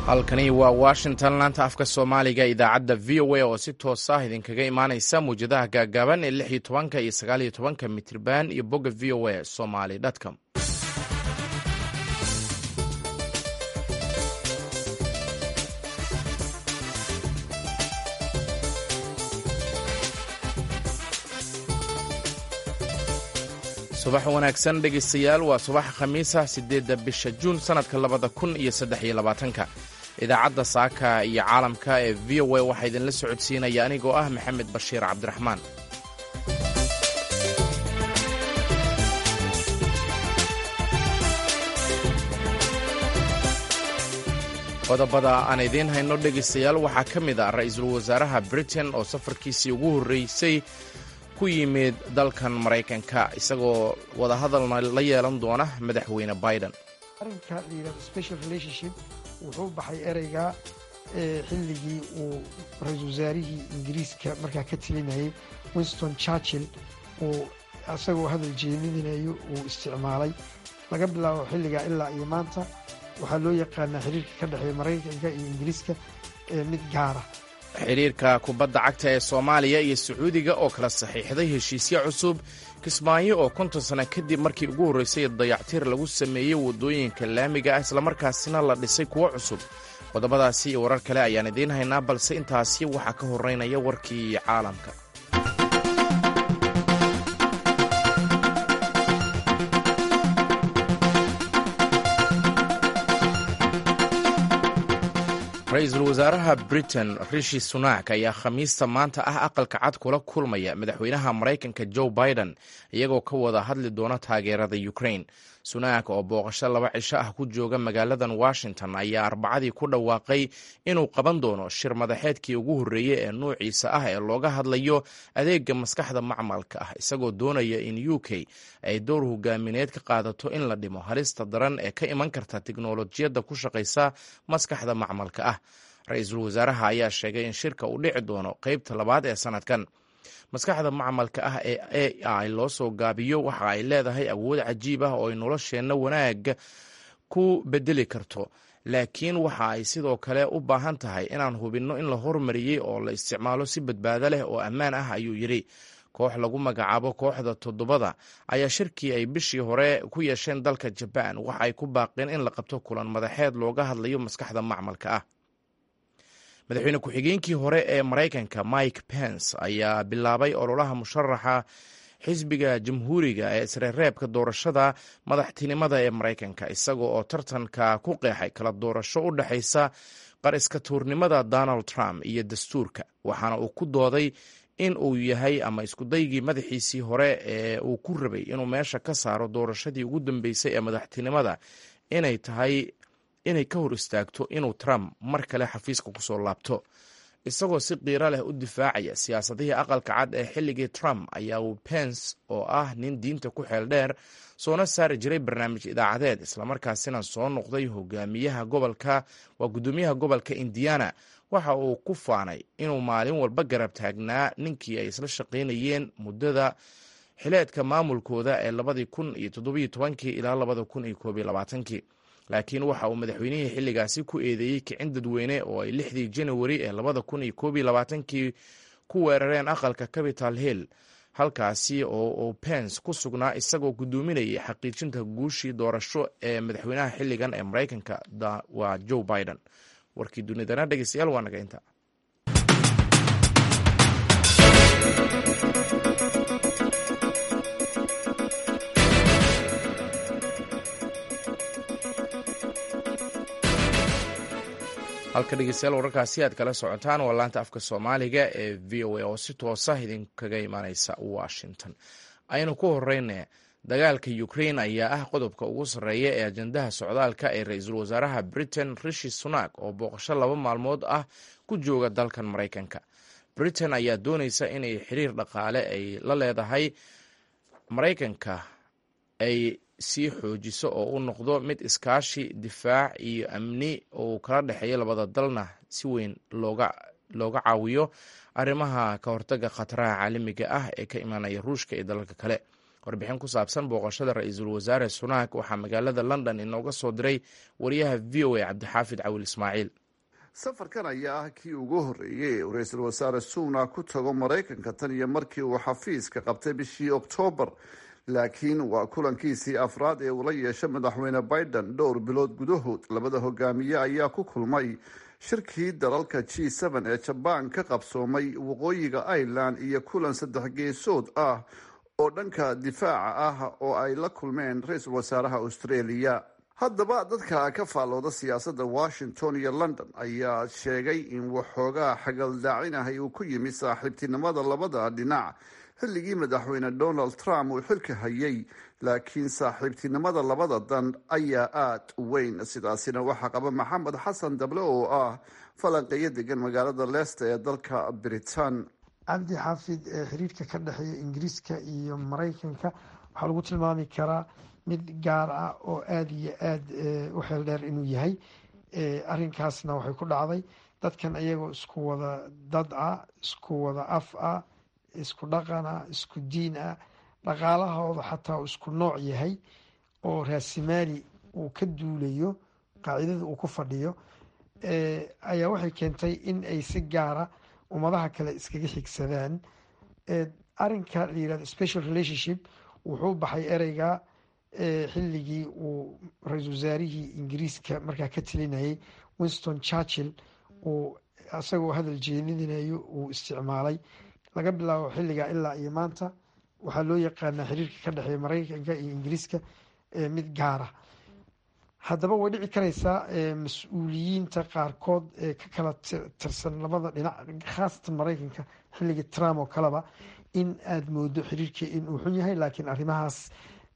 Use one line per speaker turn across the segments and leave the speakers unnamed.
halkani waa washington laanta afka soomaaliga idaacadda v o a oo si toos ah idinkaga imaaneysa muwjadaha gaagaaban ee lix iyo tobanka iyo sagaal iyo tobanka mitriban iyo bogga v o a somaly com subax wanaagsan dhegaystayaal waa subaxa khamiisa siddeedda bisha juun sannadka labada kun iyo saddex iyo labaatanka idaacadda saaka iyo caalamka ee v o a waxaa idinla socodsiinaya anigoo ah maxamed bashiir cabdiraxmaan qodobada aan idiin hayno dhegaystayaal waxaa ka mid ah ra'iisul wasaaraha britain oo safarkiisii ugu horreysay ku yimid dalkan maraykanka isagoo wadahadalna la yeelan doona madaxweyne biden
arrinka la yidhahdo special relationship wuxuu baxay ereyga xilligii uu ra-iisul wasaarihii ingiriiska markaa ka telinayay winston churchill uu isagoo hadal jeedinayo uu isticmaalay laga bilaabo xilligaa ilaa iyo maanta waxaa loo yaqaanaa xiriirka ka dhexeeya maraykanka iyo ingiriiska ee mid gaara
xidhiirka kubadda cagta ee soomaaliya iyo sacuudiga oo kala saxiixday heshiisyo cusub kismaayo oo konton sano kadib markii ugu horreysay dayactir lagu sameeyey waddooyinka laamiga ah islamarkaasina la dhisay kuwo cusub qodobadaasi iyo warar kale ayaan idiin haynaa balse intaasi waxaa ka horeynaya warkii caalamka ra-iisul wasaaraha britain rishi sunak ayaa khamiista maanta ah aqalka cad kula kulmaya madaxweynaha maraykanka joe biden iyagoo ka wada hadli doona taageerada ukraine sunak oo booqasho laba cisho ah ku jooga magaaladan washington ayaa arbacadii ku dhawaaqay inuu qaban doono shir madaxeedkii ugu horreeyey ee nuuciisa ah ee looga hadlayo adeega maskaxda macmalka ah isagoo doonaya in u k ay dowr hogaamineed ka qaadato in la dhimo halista daran ee ka iman karta tiknolojiyadda ku shaqaysa maskaxda macmalka ah ra-iisul wasaaraha ayaa sheegay in shirka uu dhici doono qeybta labaad ee sanadkan maskaxda macmalka ah ee a i loo soo gaabiyo waxa ay leedahay awood cajiib ah oo ay nolosheenna wanaagga ku bedeli karto laakiin waxa ay sidoo kale u baahan tahay inaan hubinno in la hormariyey oo la isticmaalo si badbaado leh oo ammaan ah ayuu yidhi koox lagu magacaabo kooxda toddobada ayaa shirkii ay bishii hore ku yeesheen dalka jabaan waxa ay ku baaqeen in la qabto kulan madaxeed looga hadlayo maskaxda macmalka ah madaxweyne ku-xigeenkii hore ee maraykanka mike pence ayaa bilaabay ololaha musharaxa xisbiga jamhuuriga ee isreereebka doorashada madaxtinimada ee maraykanka isaga oo tartanka ku qeexay kala doorasho u dhexaysa qariska tuurnimada donald trump iyo dastuurka waxaana uu ku dooday in uu yahay ama iskudaygii madaxiisii hore ee uu ku rabay inuu meesha ka saaro doorashadii ugu dambeysay ee madaxtinimada inay tahay inay ka hor istaagto inuu trump mar kale xafiiska kusoo laabto isagoo si qiiro leh u difaacaya siyaasadihii aqalka cad ee xilligii trump ayaa uu pence oo ah nin diinta ku xeel dheer soona saari jiray barnaamij idaacadeed islamarkaasina soo noqday hogaamiyaha gobolka waa guddoomiyaha gobolka indiana waxa uu ku faanay inuu maalin walba garab taagnaa ninkii ay isla shaqaynayeen muddada xileedka maamulkooda ee labadii kun iyo toddobiyo tobankii ilaa labada kun iyo koob iyo labaatankii laakiin waxa uu madaxweynihii xilligaasi ku eedeeyey kicin dadweyne oo ay lixdii janawari ee labada kun iyo koob iyo labaatankii ku weerareen aqalka capital hill halkaasi oo uu pence ku sugnaa isagoo guddoominayay xaqiijinta guushii doorasho ee madaxweynaha xilligan ee maraykanka waa joe biden warkii dunidana dhegeystayaal waa naga inta halka dhegeystayaal wararkaasi aad kala socotaan waa laanta afka soomaaliga ee v o a oo si toosa idinkaga imaaneysa washington aynu ku horeyna dagaalka ukrain ayaa ah qodobka ugu sarreeya ee ajandaha socdaalka ee ra-iisul wasaaraha britain rishi sunak oo booqasho laba maalmood ah ku jooga dalkan maraykanka britain ayaa dooneysa inay xiriir dhaqaale ay la leedahay maraykanka ay sii xoojiso oo u noqdo mid iskaashi difaac iyo amni oo kala dhexeeya labada dalna si weyn looga looga caawiyo arrimaha ka hortaga khataraha caalamiga ah ee ka imaanaya ruushka iyo dalalka kale warbixin ku saabsan booqashada ra-iisul wasaare sunak waxaa magaalada london inooga soo diray wariyaha v o a cabdixaafid cawil ismaaciil
safarkan ayaa ah kii ugu horreeyey uu ra-iisul wasaare sunak ku tago maraykanka tan iyo markii uu xafiiska qabtay bishii oktoobar laakiin waa kulankiisii afraad ee uu la yeeshay madaxweyne biden dhowr bilood gudahood labada hogaamiye ayaa ku kulmay shirkii dalalka g n ee jabaan ka qabsoomay waqooyiga ireland iyo kulan saddex geesood ah oo dhanka difaaca ah oo ay la kulmeen ra-iisul wasaaraha australia haddaba dadka ka faallooda siyaasadda washington iyo london ayaa sheegay in waxoogaa xagaldaacinahay uu ku yimi saaxiibtinimada labada dhinac xilligii madaxweyne donald trump uu xilka hayay laakiin saaxiibtinimada labada dan ayaa aada u weyn sidaasina waxaa qaba maxamed xasan dable oo ah falanqeeyo degan magaalada leicester ee dalka britain
cabdi xaafid ee xiriirka ka dhexeeya ingiriiska iyo maraykanka waxaa lagu tilmaami karaa mid gaar ah oo aada iyo aada u xeel dheer inuu yahay arrinkaasna waxay ku dhacday dadkan iyagoo isku wada dad ah isku wada af ah isku dhaqan ah isku diin ah dhaqaalahooda xataa uu isku nooc yahay oo raasimaali uu ka duulayo qaacidada uu ku fadhiyo ayaa waxay keentay in ay si gaara ummadaha kale iskaga xigsadaan arinka la yirahdo special relationship wuxuu baxay ereyga xilligii uu ra-iisul wasaarihii ingiriiska markaa ka talinayay winston churchill uu isagoo hadal jeedinayo uu isticmaalay laga bilaabo xilligaa ilaa iyo maanta waxaa loo yaqaanaa xiriirka ka dhexeeya maraykanka iyo ingiriiska mid gaara haddaba way dhici kareysaa mas-uuliyiinta qaarkood ee ka kala tirsan labada dhinac khaasatan maraykanka xilligii trump oo kaleba in aada moodo xiriirkii inuu xun yahay laakiin arrimahaas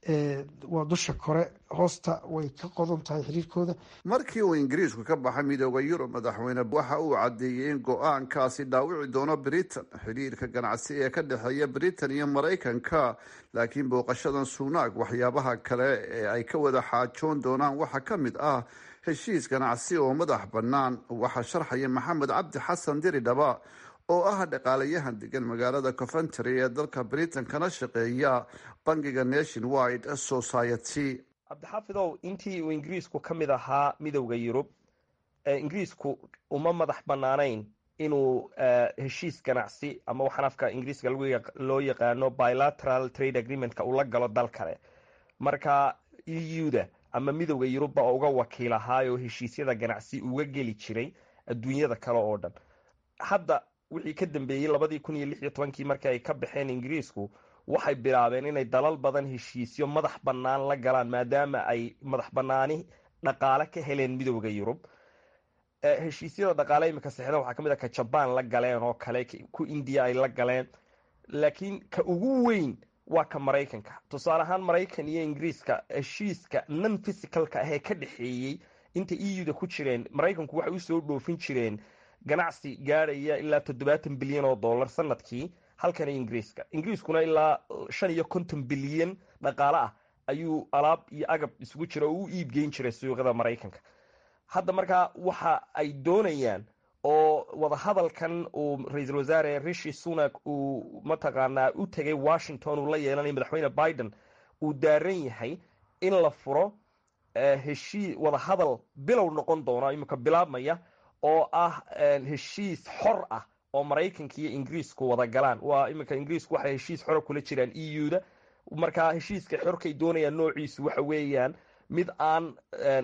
waa dusha kore hoosta way ka qodan tahay xiriirkooda
markii uu ingiriisku ka baxay midooda yurub madaxweyne waxa uu caddeeyey in go-aankaasi dhaawici doono britain xiriirka ganacsi ee ka dhexeeya britain iyo maraykanka laakiin booqashadan sunaag waxyaabaha kale ee ay ka wada xaajoon doonaan waxaa ka mid ah heshiis ganacsi oo madax bannaan waxaa sharxaya maxamed cabdi xasan diridhaba oo ah dhaqaalayahan degan magaalada coventry ee dalka britain kana shaqeeya bangiga nation wide society
cabdixaafidow intii uu ingiriisku ka mid ahaa midowda yurub ingiriisku uma madax bannaanayn inuu heshiis ganacsi ama waxaan afka ingiriiska loo yaqaano bilateral trade agreementka uu la galo dal kale marka e u-da ama midowda yurubba uga wakiil ahaayoo heshiisyada ganacsi uga geli jiray adduunyada kale oo dhan hadda wixii ka dambeeyey labadii kun iyo lix iyo tobankii markii ay ka baxeen ingiriisku waxay bilaabeen inay dalal badan heshiisyo madax bannaan la galaan maadaama ay madax bannaani dhaqaale ka heleen midowda yurub heshiisyada dhaqaale imika sexda waxaa kamid a ka jabaan la galeen oo kale ku indiya ay la galeen laakiin ka ugu weyn waa ka maraykanka tusaale ahaan maraykan iyo ingiriiska heshiiska non physicalka ahee ka dhexeeyey inta e u da ku jireen maraykanku waxay usoo dhoofin jireen ganacsi gaadhaya ilaa toddobaatan bilyan oo dollar sanadkii halkan ingiriiska ingiriiskuna ilaa shan iyo konton bilyan dhaqaale ah ayuu alaab iyo agab isugu jira oo u iibgeyn jiray suuqyada maraykanka hadda markaa waxa ay doonayaan oo wadahadalkan uu ra-iisul wasaare rishi sunak uu mataqaanaa u tegay washington uu la yeelanayo madaxweyne biden uu daaran yahay in la furo heshii wadahadal bilow noqon doona iminka bilaabmaya oo ah heshiis xor ah oo maraykanka iyo ingiriisku wada galaan waa iminka ingiriisku waxay heshiis xora kula jiraan e u da markaa heshiiska xorkay doonayaan noociisu waxa weeyaan mid aan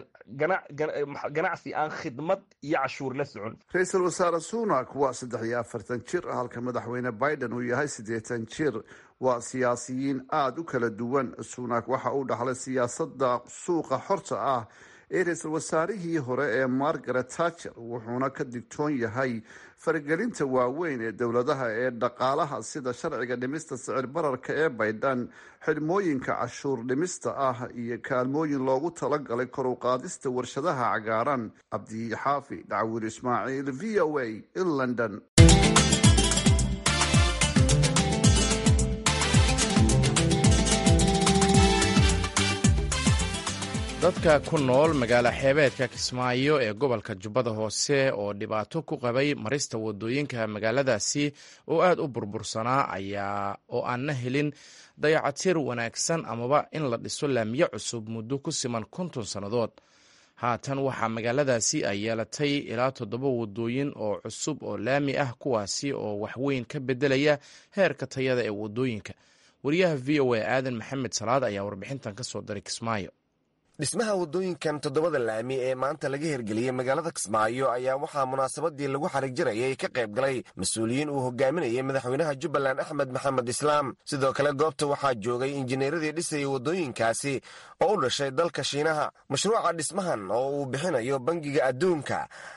ganacsi aan khidmad iyo cashuur la socon
ra-iisul wasaare sunak waa saddex iyo afartan jir halka madaxweyne biden uu yahay siddeetan jir waa siyaasiyiin aada u kala duwan sunak waxa uu dhaxlay siyaasadda suuqa xorta ah ee ra-iisul wasaarihii hore ee margaret tacher wuxuuna ka digtoon yahay faragelinta waaweyn ee dowladaha ee dhaqaalaha sida sharciga dhimista sicir bararka ee baydhan xidhmooyinka cashuur dhimista ah iyo kaalmooyin loogu talagalay kor u qaadista warshadaha cagaaran cabdixaafi dhacwiil ismaaciil v o a in london
dadka ku nool magaalo xeebeedka kismaayo ee gobolka jubbada hoose oo dhibaato ku qabay marista wadooyinka magaaladaasi oo aad u burbursanaa ayaa oo aanna helin dayacatir wanaagsan amaba in la dhiso laamiyo cusub muddo ku siman konton sannadood haatan waxaa magaaladaasi ay yeelatay ilaa toddoba wadooyin oo cusub oo laami ah kuwaasi oo waxweyn ka beddelaya heerka tayada ee wadooyinka wariyaha v o a aadan maxamed salaad ayaa warbixintan ka soo diray kismaayo
dhismaha waddooyinkan toddobada laami ee maanta laga hirgeliyey magaalada kismaayo ayaa waxaa munaasabadii lagu xarig jarayay ka qayb galay mas-uuliyiin uu hogaaminayay madaxweynaha jubbaland axmed maxamed islaam sidoo kale goobta waxaa joogay injineeradii dhisayay waddooyinkaasi oo u dhashay dalka shiinaha mashruuca dhismahan oo uu bixinayo bangiga adduunka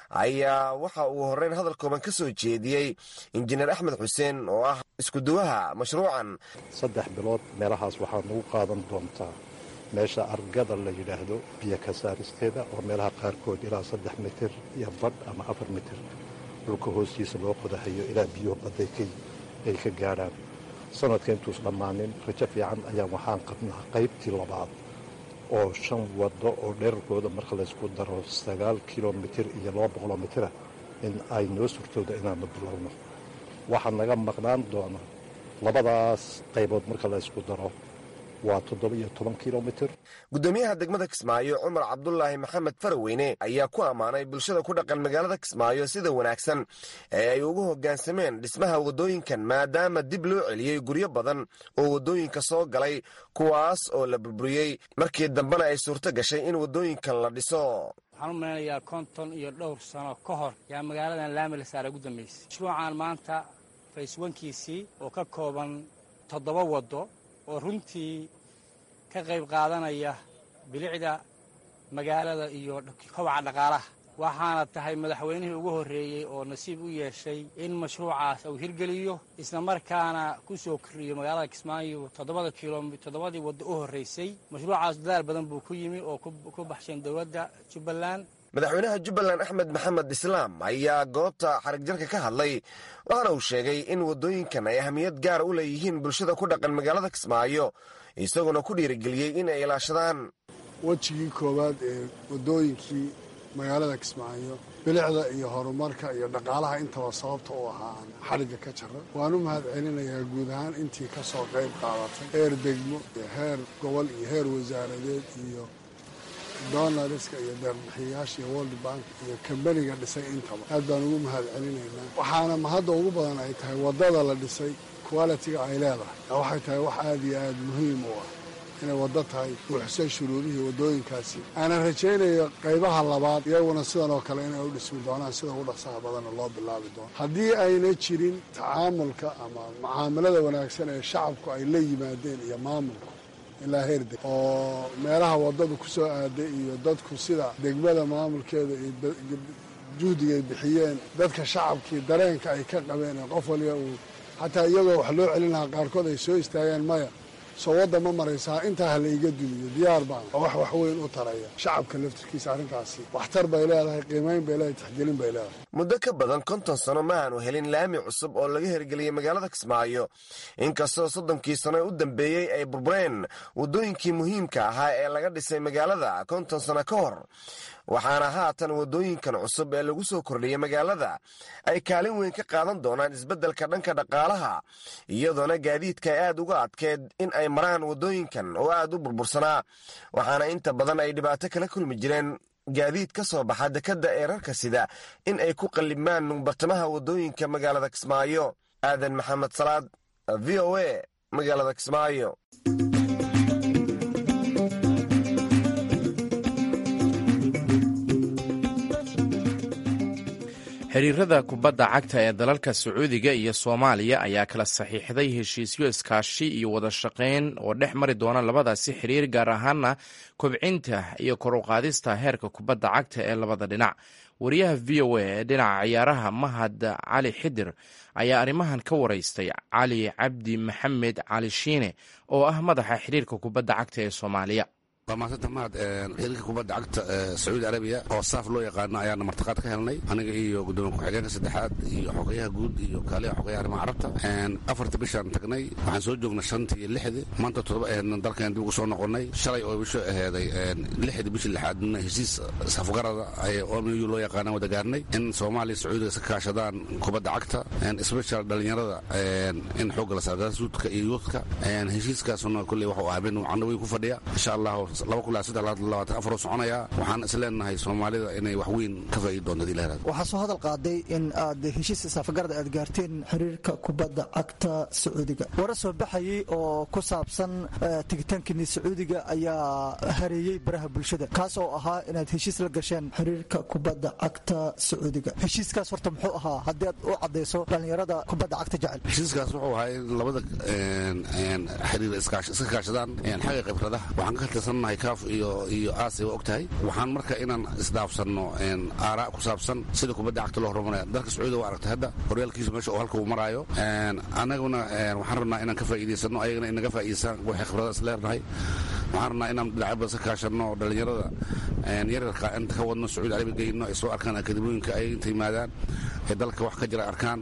ayaa waxa uu horreyn hadal kooban ka soo jeediyey injineer axmed xuseen oo ah iskuduwaha mashruucan
saddex bilood meelahaas waxaa nagu qaadan doontaa meesha argada la yidhaahdo biyo ka saaristeeda oo meelaha qaarkood ilaa saddex mitir iyo badh ama afar mitir dhulka hoostiisa loo qodahayo ilaa biyuhu badday ay ka gaadhaan sanadka intuus dhammaanin rajo fiican ayaa waxaan qabnaa qaybtii labaad oo shan waddo oo dherarkooda marka laysku daro sagaal kilomitir iyo laba boqoloo mitira in ay noo surtooda inaanu bilowno waxaa naga maqnaan doona labadaas qaybood marka laysku daro waa toddoba-iyo toban kilomitir
guddoomiyaha degmada kismaayo cumar cabdulaahi maxamed faraweyne ayaa ku ammaanay bulshada ku dhaqan magaalada kismaayo sida wanaagsan ee ay ugu hoggaansameen dhismaha waddooyinkan maadaama dib loo celiyey guryo badan oo waddooyinka soo galay kuwaas oo la burburiyey markii dambena ay suurto gashay in waddooyinkan la dhiso
waxaan u malaynayaa konton iyo dhowr sano ka hor yaa magaaladan laami la saara ugu dambaysay mashruucan maanta fayswankiisii oo ka kooban toddoba waddo oo runtii ka qayb qaadanaya bilicda magaalada iyo kobaca dhaqaalaha waxaana tahay madaxweynihii ugu horreeyey oo nasiib u yeeshay in mashruucaas uu hirgeliyo isla markaana ku soo koriyo magaalada kismaayo toddobada kilomit toddobadii waddo u horraysay mashruucaas dadaal badan buu ku yimi oo ku baxsheen dowladda jubbaland
madaxweynaha jubbaland axmed maxamed islaam ayaa goobta xarigjarka ka hadlay waxaana uu sheegay in waddooyinkan ay ahamiyad gaara u leeyihiin bulshada ku dhaqan magaalada kismaayo isaguna ku dhiirigeliyey in ay ilaashadaan
wejigii koowaad ee waddooyinkii magaalada kismaayo bilicda iyo horumarka iyo dhaqaalaha intaba sababta u ahaa aan xarigga ka jara waan u mahad celinayaa guud ahaan intii ka soo qayb qaadatay heer degmo iyo heer gobol iyo heer wasaaradeed iyo donalska iyo deerbixiyayaasha iyo world bank iyo kambaniga dhisay intaba aad baan ugu mahad celinaynaa waxaana mahadda ugu badan ay tahay waddada la dhisay qualitiga ay leedahay waxay tahay wax aad iyo aad muhiim u ah inay waddo tahay buuxsay shuruudihii waddooyinkaasi aanan rajaynayo qaybaha labaad iyaguna sidan oo kale inay u dhismi doonaan sida ugu dhaqsaha badanna loo bilaabi doono haddii ayna jirin tacaamulka ama mucaamalada wanaagsan ee shacabku ay la yimaadeen iyo maamulku ilaa heer deg oo meelaha waddadu ku soo aaday iyo dadku sida degmada maamulkeeda iyo juhdiga ay bixiyeen dadka shacabkii dareenka ay ka qabeen ee qof waliba uu xataa iyagoo wax loo celin lahaa qaarkood ay soo istaageen maya soo wadda ma maraysaa intaa ha la iga dumiyo diyaar baan oo wax waxweyn u taraya shacabka laftirkiisa arrintaasi waxtar bay leedahay qiimayn bay leedahay taxgelin bay leedahay
muddo ka badan konton sano ma aanu helin laami cusub oo laga hirgeliyey magaalada kismaayo inkastoo soddonkii sano u dambeeyey ay burbureen waddooyinkii muhiimka ahaa ee laga dhisay magaalada konton sano ka hor waxaana haatan waddooyinkan cusub ee lagu soo kordhiyey magaalada ay kaalin weyn ka qaadan doonaan isbeddelka dhanka dhaqaalaha iyadoona gaadiidka ay aad uga adkeed in ay maraan waddooyinkan oo aad u burbursanaa waxaana inta badan ay dhibaato kala kulmi jireen gaadiid ka soo baxa dekedda ee rarka sida in ay ku qallibmaan bartamaha waddooyinka magaalada kismaayo aadan maxamed salaad v o a magaalada kismaayo
xiriirada kubadda cagta ee dalalka sacuudiga iyo soomaaliya ayaa kala saxiixday heshiisyo iskaashi iyo wada shaqayn oo dhex mari doona labadaasi xiriir gaar ahaana kobcinta iyo kor u qaadista heerka kubadda cagta ee labada dhinac wariyaha v o a ee dhinaca ciyaaraha mahad cali xidir ayaa arrimahan ka waraystay cali cabdi maxamed cali shiine oo ah madaxa xiriirka kubadda cagta ee soomaaliya
waa maasanta mahad xiriirka kubadda cagta sacuudi arabiya oo saaf loo yaqaano ayaana martiqaad ka helnay aniga iyo gudoomiye ku-xigeenka saddexaad iyo xogeyaha guud iyo kaaliha xogeyaha arrimaha carabta afarta bishaan tagnay waxaan soo joognay shantii iyo lixdii maanta toddoba aheedna dalkan dib ugu soo noqonnay shalay oo bisho aheeday lixdii bishii lixaadna heshiis safgarada omu loo yaqaana wada gaarnay in soomaaliya sacuudiga iska kaashadaan kubadda cagta special dhalinyarada in xoogga la saargaasuudka iyo yuudka heshiiskaasuna kulley waxuu ahaa mid macno weyn ku fadhiya insha allah afar soconaya waxaan is leenahay soomaalida inay wax weyn ka faa'iidi doonto hadii la yirahdo
waxaa soo hadal qaaday in aad heshiis isaafagarada aad gaarteen xiriirka kubadda cagta sacuudiga wara soo baxayay oo ku saabsan tigitaankini sacuudiga ayaa hareeyey baraha bulshada kaas oo ahaa inaad heshiis la gasheen xiriirka kubadda cagta sacuudiga heshiiskaas horta muxuu ahaa haddii aad u cadayso dhallinyarada kubadda cagta jecel
heshiiskaas wuxuu ahaa in labada xiriir iska kaashadaan xagga khibradaha waxaan ka tirsannahay kaaf iyo iyo aasiya waa og tahay waxaan marka inaan isdhaafsanno aaraa ku saabsan sida kubadda cagta loo horumaraya dalka sacuudiga waa aragtay hadda horyaalkiisu meesha oo halka uu maraayo annaguna waxaan rabnaa inaan ka faa'iidaysano ayagana inaga faa'iidaysaan waxay khibrada is leernahay waxaan rabnaa inaan dhinacyo badan ka kaashanno oo dhallinyarada yaryarka inta ka wadno sacuudi arabiya geyno ay soo arkaan akademiyooyinka ay inta yimaadaan ee dalka wax ka jira arkaan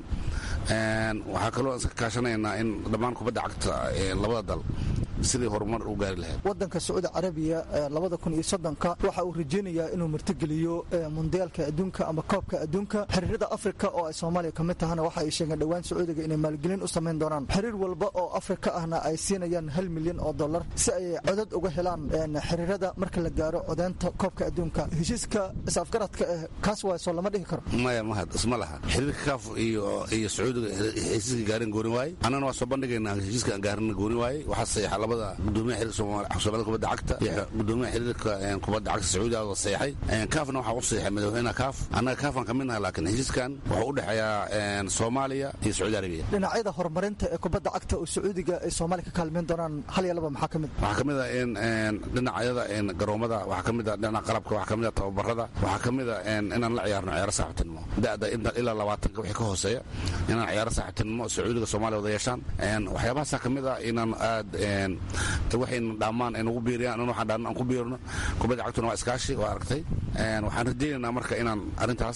waxaa kaloo iska kaashanaynaa in dhammaan kubadda cagta labada dal sidii horumar u gaari lahayd
wadanka sacuudi carabiya labada kun iyo soddonka waxa uu rajeynayaa inuu martigeliyo mundiyaalka adduunka ama koobka adduunka xiriirada afrika oo ay soomaaliya ka mid tahana waxa ay sheegeen dhowaan sacuudiga inay maalgelin u samayn doonaan xiriir walba oo afrika ahna ay siinayaan hal milyan oo dollar si ay codad uga helaan xiriirada marka la gaaro codeynta koobka adduunka heshiiska is-afgaradka eh kaas waay soo lama dhihi karo
maya mahad isma laha xiriirka kaaf iyo iyo sacuudiga heshiiska gaarin gooni waaye annana waa soo bandhigaynaa heshiiska gaarina gooni waaye waxaa saxiixa labada gudoomiyaha xiriirka soomaalida kubadda cagta iyo gudoomiyaha xiriirka kubadda cagta sacuudiga oo saxiixay kaafna waxaa u saxiixay madaxweynaha kaaf annaga kaafaan ka midnahay laakiin heshiiskan wuxuu u dhexeeyaa soomaaliya iyo sacuudi arabiya
dhinacyada horumarinta ee kubadda cagta oo sacuudiga ay soomaaliya ka kaalmeyn doonaan hal iyo laba maxaa ka mid
waxaa ka mid a in dhinacyada garoomada waxaa ka mid a dhinaca qalabka waxaa ka mid a tababarada waxaa ka mid a inaan la ciyaarno ciyaaro saaxiibtinimo da'da ilaa labaatanka wixii ka hooseeya inaan ciyaaro saaxiibtinimo sacuudiga soomaaliya wada yeeshaan waxyaabahaasaa ka mid a inaan aad waxayna dhammaan ay nagu biiriyaan in waxaan dhaan aan ku biirno kubadda cagtuna waa iskaashi waa aragtay waxaan rajaynaynaa marka inaan arrintaas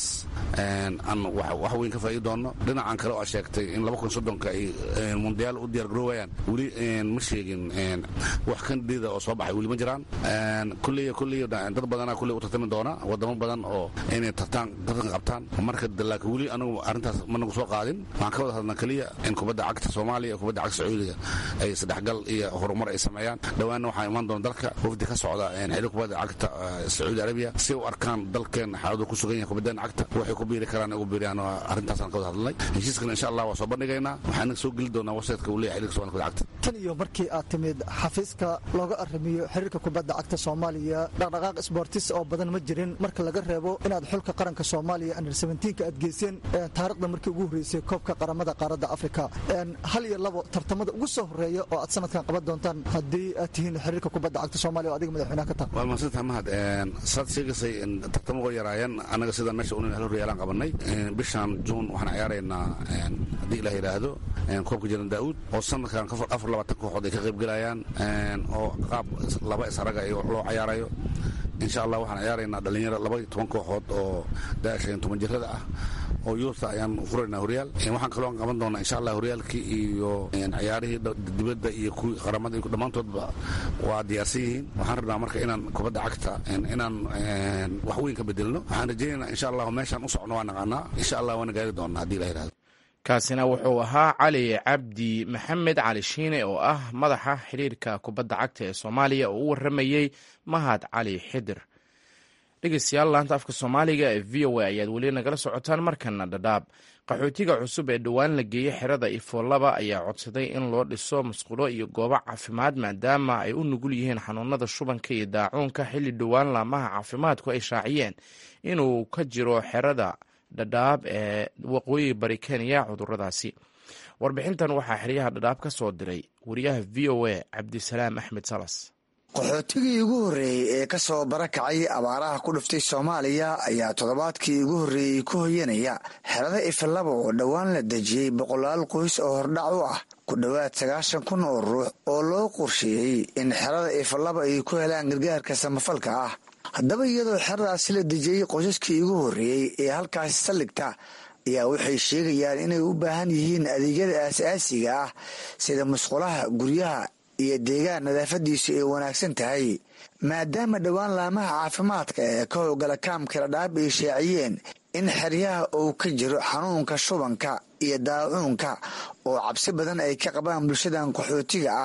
aan wax weyn ka faa'iidi doonno dhinacan kale oo aa sheegtay in laba kun soddonka ay mundiyaal u diyaar garoowayaan weli ma sheegin wax kandida oo soo baxay weli ma jiraan kulley kulley dad badana kulley u tartami doona wadamo badan oo inay tartaan tartan qabtaan marka laakiin weli anagu arrintaas ma nagu soo qaadin waxaan ka wada hadlnaa keliya in kubadda cagta soomaaliya iyo kubadda cagta sacuudiga ay isdhexgal iyo horumar ay sameeyaan dhowaanna waxaa imaan doona dalka wafdi ka socda xiriir kubadda cagta sacuudi arabiya si u arkaan dalkeen xaaladu ku sugan yahay kubaddan cagta waxay ku biiri karaan ugu biiriyaan arrintaasaan ka wada hadlnay heshiiskan insha allah waa soo bandhigaynaa waxaana soo geli doonaa websiteka uu leeyahay xiriirka somalida kubadda cagta
tan iyo markii aad timid xafiiska looga arrimiyo xiriirka kubadda cagta soomaaliya dhaqdhaqaaq sboortis oo badan ma jirin marka laga reebo inaad xulka qaranka soomaaliya under seventeenka aad geyseen taarikhda markii ugu horreysay koobka qaramada qaaradda afrika hal iyo labo tartamada ugu soo horeeya oo aad sanadkan qaban doontaan haddii aad tihiin xiriirka kubadda cagta soomaaliya oo adiga madaxweynaha ka taha
waa mahadsantaha mahad saad sheegaysay tartamo uga yaraayeen annaga sida meesha unin hal horyaalaan qabanay bishan juun waxaan ciyaaraynaa haddii ilaah yidhaahdo koobka jiran daa'uud oo sanadkan afar labaatan kooxood ay ka qayb gelayaan oo qaab laba isaraga loo cayaarayo insha allah waxaan ciyaaraynaa dhalinyaro laba iyo toban kooxood oo daashan toban jirada ah oo yuurta ayaan furaynaa horyaal waxaan kaloo qaban doonaa insha allah horyaalkii iyo ciyaarihii dibadda iyo kuwii qaramada dhammaantoodba waa diyaarsan yihiin waxaan rabnaa marka inaan kubadda cagta inaan wax weyn ka bedelno waxaan rajaynaynaa insha allah meeshaan u socno waa naqaanaa insha allah waana gaari doonaa haddii la yidhahdo
kaasina wuxuu ahaa cali cabdi maxamed cali shiine oo ah madaxa xiriirka kubadda cagta ee soomaaliya oo u waramayey mahad cali xidir dhegeystayaal laanta afka soomaaliga ee v o a ayaad weli nagala socotaan markana dhadhaab qaxootiga cusub ee dhowaan la geeyey xerada ifoolaba ayaa codsaday in loo dhiso musqulo iyo goobo caafimaad maadaama ay u nugul yihiin xanuunada shubanka iyo daacuunka xilli dhowaan laamaha caafimaadku ay shaaciyeen inuu ka jiro xerada dhadhaab ee waqooyi bari kenya cuduradaasi warbixintan waxaa xeryaha dhadhaab ka soo diray wariyaha v o a cabdisalaam axmed salas
qaxootigii ugu horreeyey ee ka soo barakacay abaaraha ku dhuftay soomaaliya ayaa toddobaadkii ugu horreeyey ku hoyanaya xerada ifalaba oo dhowaan la dejiyey boqolaal qoys oo hordhac u ah ku dhowaad sagaashan kun oo ruux oo loo qorsheeyey in xerada ifalaba ay ku helaan gargaarka samafalka ah haddaba iyadoo xeradaasi la dejiyey qoysaskii ugu horreeyey ee halkaasi saldhigta ayaa waxay sheegayaan inay u baahan yihiin adeegyada aasaasiga ah sida musqulaha guryaha iyo deegaan nadaafadiisu ay wanaagsan tahay maadaama dhowaan laamaha caafimaadka ee ka howlgala kaamka ladhaab ay shaaciyeen in xeryaha uu ka jiro xanuunka shubanka iyo daacuunka oo cabsi badan ay ka qabaan bulshadan qaxootiga ah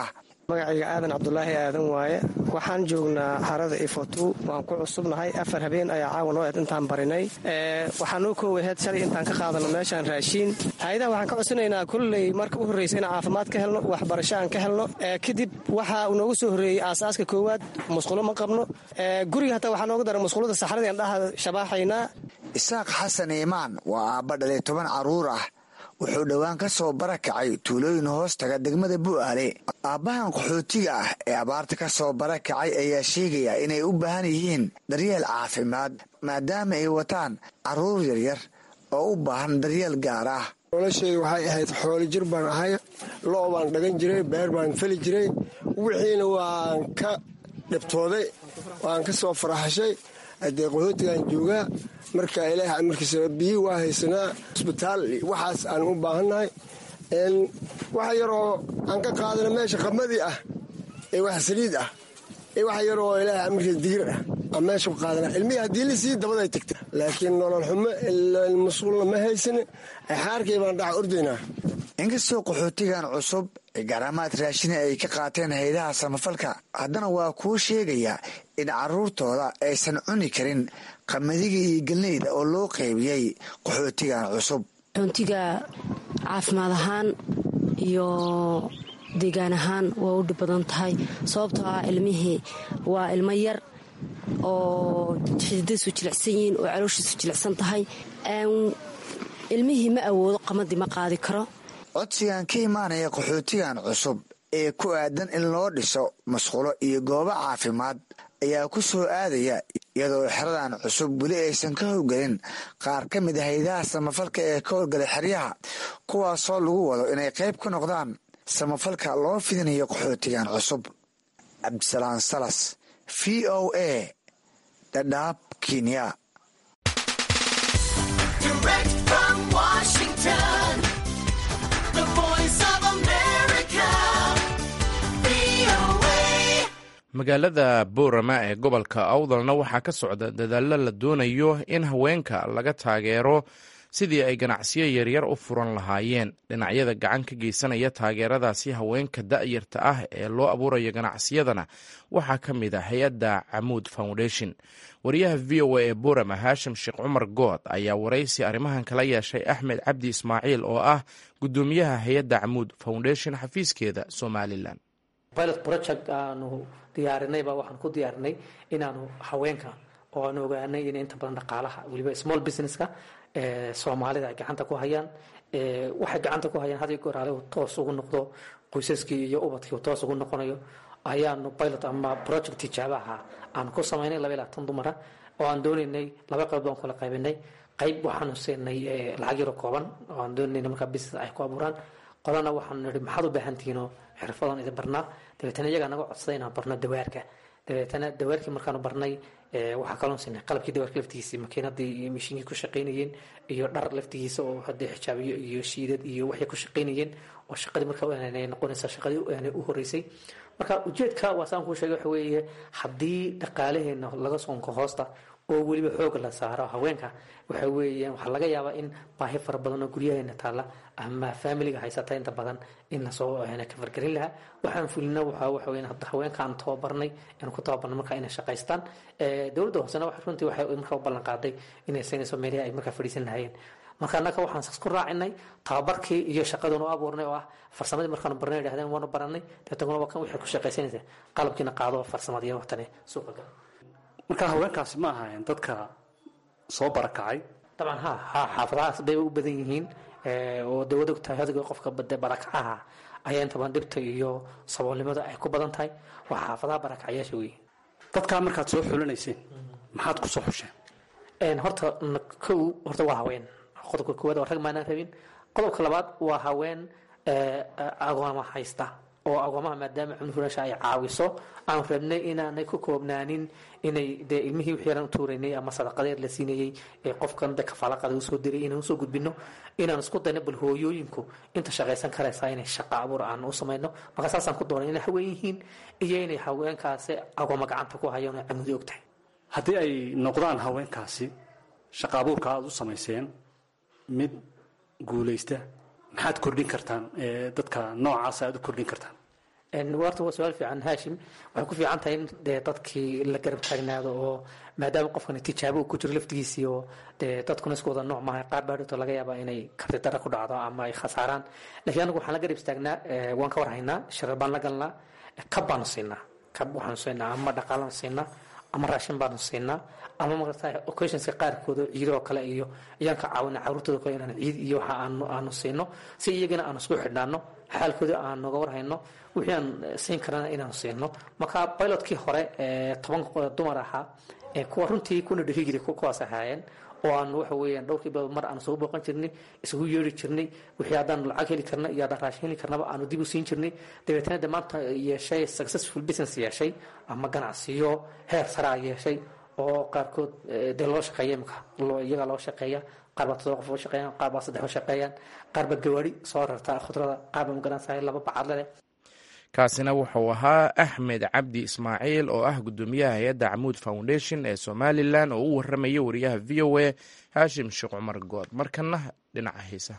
magacayga aadan cabdulaahi aadan waaye waxaan joognaa harada ifotu waan ku cusubnahay afar habeen ayaa caawa noo eed intaan barinay waxaa noo koowaheed shalay intaan ka qaadano meeshaan raashiin hay-adaha waxaan ka codsanaynaa kulley marka u horreysa inaan caafimaad ka helno waxbarasho aan ka helno kadib waxa uu noogu soo horreeyey aasaaska koowaad musqulo ma qabno guriga hataa waxaa nooga dara musqulada saxradeen dhaha shabaaxaynaa
isaaq xasan iimaan waa aabba dhalay toban carruur ah wuxuu dhowaan ka soo barakacay tuulooyin hoos taga degmada bu'aale aabbahan qaxootiga ah ee abaarta ka soo barakacay ayaa sheegaya inay u baahan yihiin daryeel caafimaad maadaama ay wataan carruur yaryar oo u baahan daryeel gaar ah
nolosheyda waxay ahayd xooli jir baan ahay lo' baan dhagan jiray beer baan feli jiray wixiina waan ka dhibtooday waan ka soo faraxashay haddee qaxootigaan joogaa marka ilaah amarkiisa biyi waa haysanaa isbitaal waxaas aan u baahannahay waxa yaroo aan ka qaadana meesha qamadii ah ee wax saliid ah ee wax yaroo ilaah amarkiisa digir ah aan meesha ku qaadana ilmihii haddii lisii dabaday tagta laakiin nolol xumo mas-uulna ma haysane xaarkay baan dhaca ordaynaa
inkastoo qaxootigan cusub ee garaamaad raashina ay ka qaateen haydaha samafalka haddana waa kuu sheegaya in carruurtooda aysan cuni karin qamadiga iyo gelnayda oo loo qaybiyey qaxootigan cusub
qaxoontiga caafimaad ahaan iyo deegaan ahaan waa u dhib badan tahay sababtoo ah ilmihii waa ilmo yar oo xididadiisu jilicsan yihiin oo calooshiisu jilicsan tahay ilmihii ma awoodo qamadii ma qaadi karo
codsigan ka imaanaya qaxootigan cusub ee ku aadan in loo dhiso masqulo iyo goobo caafimaad ayaa ku soo aadaya iyadoo xeradan cusub weli aysan ka howgelin qaar ka mid a haydaha samafalka ee ka howlgalay xeryaha kuwaasoo lagu wado inay qayb ka noqdaan samafalka loo fidinayo qaxootigan cusub cabdisalaan salas v o a dhadhaab kenya
magaalada boorama ee gobolka awdalna waxaa ka socda dadaallo la doonayo in haweenka laga taageero sidii ay ganacsiyo yaryar u furan lahaayeen dhinacyada gacan ka geysanaya taageeradaasi haweenka da'yarta ah ee loo abuurayo ganacsiyadana waxaa ka mid a hay-adda camuud foundation wariyaha v o a ee boorama haashim sheekh cumar good ayaa waraysi arrimahan kala yeeshay axmed cabdi ismaaciil oo ah guddoomiyaha hay-adda camuud foundation xafiiskeeda somalilan
pilot project aanu diyaarinayba waxaan ku diyaarinay inaanu haweenka oo aan ogaanay in inta badan dhaqaalaha weliba small businesska soomaalida ay gacanta ku hayaan waxay gacanta ku hayaan had iyo goor ale toos ugu noqdo qoysaskii iyo ubadkii toos ugu noqonayo ayaanu pilot ama project tijaabaha aanu ku samaynay laba iyo labaatan dumara oo aan doonaynay laba qayb baan kula qaybinay qayb waxaanu siinay lacag yaro kooban oo aan doonaynay markaa business ay ku abuuraan qolana waxaanu nihi maxaad u baahan tihiinoo xirfadan idin barnaa dabeetana iyagaa naga codsaday inaan barno dawaarka dabeetana dawaarkii markaanu barnay waxaa kaloo siinay qalabkii dawaarka laftigiisa makiinadii iyo mishiinkii ku shaqaynayeen iyo dhar laftigiisa oo haddii xijaabiyo iyo shiidad iyo waxay ku shaqaynayeen oo shaqadii markaa ay noqonaysa shaqadii u horeysay marka ujeedka waa saan kuu sheegay waxa weeye haddii dhaqaalaheena laga soonko hoosta oo weliba xooga la saaro haweenka waxa weeyaan waxaa laga yaabaa in baahi fara badan oo guryaheena taalla ama faamiliga haysata inta badan in lasoo ka fargelin lahaa waxaan fulina waxaa waxa weeyaan hadda haweenkaan tababarnay inaan ku tababarno markaa inay shaqaystaan dowladda hoosena wax runtii waxay markaa u ballan qaaday inay siinayso meelihii ay markaa fadhiisan lahaayeen marka annaga waxaan sas ku raacinay tababarkii iyo shaqadan u abuurnay oo ah farsamadii markaanu barnay idhahdeen waanu baranay deetaguna waa kan waxay ku shaqaysanaysaa qalabkiina qaado farsamadiyo watane suuqa gal
marka haweenkaasi ma ahaayeen dadka soo barakacay
dabcan ha ha xaafadahaas bay u badan yihiin oo dee wad ogtahay hadiga qofka bade barakacaha ayaa inta badan dhibta iyo saboolnimada ay ku badan tahay waa xaafadaha barakacayaasha wey
dadkaa markaad soo xulinayseen maxaad ku soo xusheen
horta kow horta waa haween qodobka koowaad waa rag maanaan rabin qodobka labaad waa haween agooma haysta oo agoomaha maadaama cunfurasha ay caawiso aan rabnay inaanay ku koobnaanin inay dee ilmihii wixii yaran u tuuraynay ama sadaqadeed la siinayey ee qofkan de kafaalaqada usoo diray inaan usoo gudbino inaan isku dayno bal hooyooyinku inta shaqaysan karaysaa inay shaqa abuur aan u samayno marka saasaan ku doonay inay haween yihiin iyo inay haweenkaasi agooma gacanta ku hayaan oo camudi og tahay
haddii ay noqdaan haweenkaasi shaqa abuurka aada u samayseen mid guulaysta maxaad kordhin kartaan dadka noocaasa aad u kordhin kartaan
warta waa su-aal fiican haashim waxay ku fiican tahay in dee dadkii la garab taagnaado oo maadaama qofkan tijaabo uu ku jiro laftigiisii oo dee dadkuna isku wada nooc maaha qaar baadhito laga yaaba inay karti dara ku dhacdo ama ay khasaaraan laakiin anagu waxaan la garab istaagnaa waan ka warhaynaa shirar baan la galnaa kab baanu siinaa kab waxaanu siinaa ama dhaqaalaan siinaa ama raashin baanu siinaa ama marata occasionska qaarkood oo ciidoo kale iyo ayaan ka caawina caruurtooda kale inaan ciid iyo waxa aanu aanu siino si iyagana aanu isku xidhnaano xaalkooda aan noga warhayno wixii aan siin karana inaanu siino marka pilotkii hore toban dumar ahaa kuwa runtii kuna dhihi jiray kuwaas ahaayeen oo aan waxa weeyaan dhowrkii bilood mar aan isugu booqan jirnay isugu yeeri jirnay wixii haddaan lacag heli karna iyo haddaan raashin heli karnaba aanu dib u siin jirnay dabeetana de maanta yeeshay successful business yeeshay ama ganacsiyo heer saraa yeeshay oo qaarkood dee loo shaqeeya imika iyagaa loo shaqeeya qaar baa todoba qof oo shaqeeyaan qaar baa saddex oo shaqeeyaan qaar baa gawaari soo rarta khudrada qaar baa magaransahay laba bacadle leh
kaasina wuxuu ahaa axmed cabdi ismaaciil oo ah guddoomiyaha hay-adda camuud foundation ee somalilan oo u waramaya wariyaha v o a haashim sheekh cumar good markana dhinaca xiisa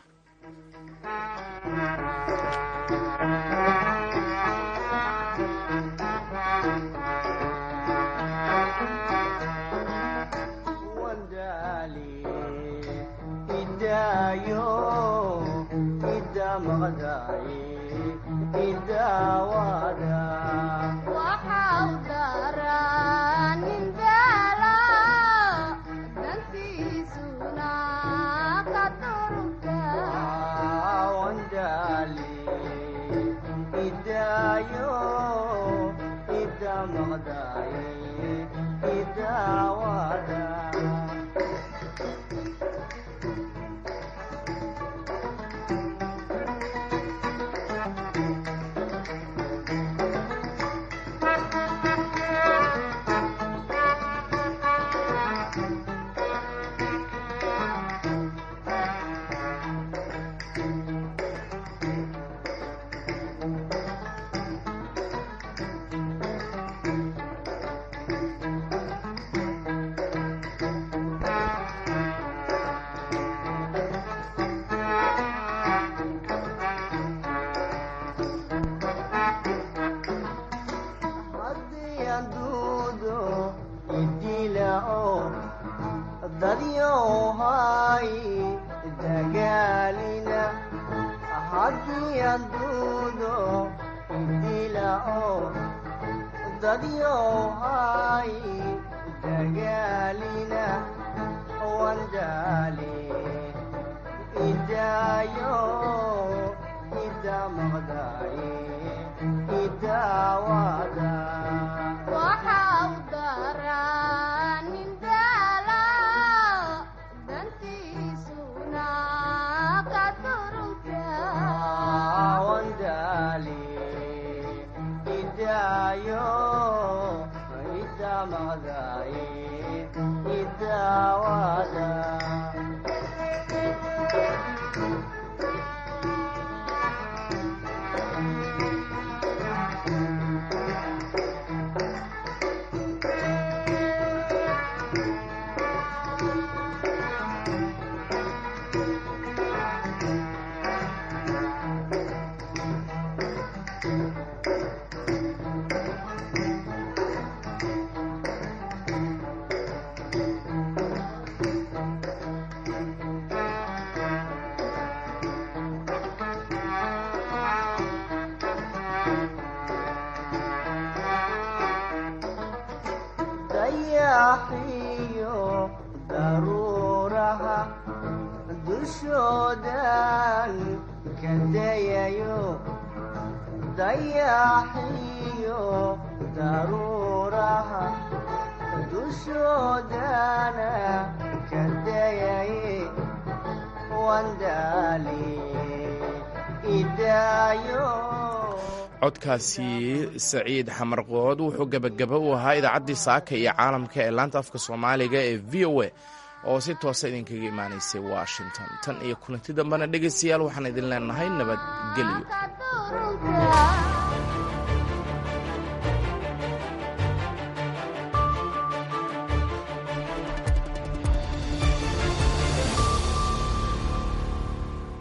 codkaasi saciid xamarqood wuxuu gebagaba u ahaa idaacaddii saaka iyo caalamka ee laanta afka soomaaliga ee v o a oo si toosa idinkaga imaanaysay washington tan iyo kulanti dambena dhegaystayaal waxaan idin leenahay nabadgelyo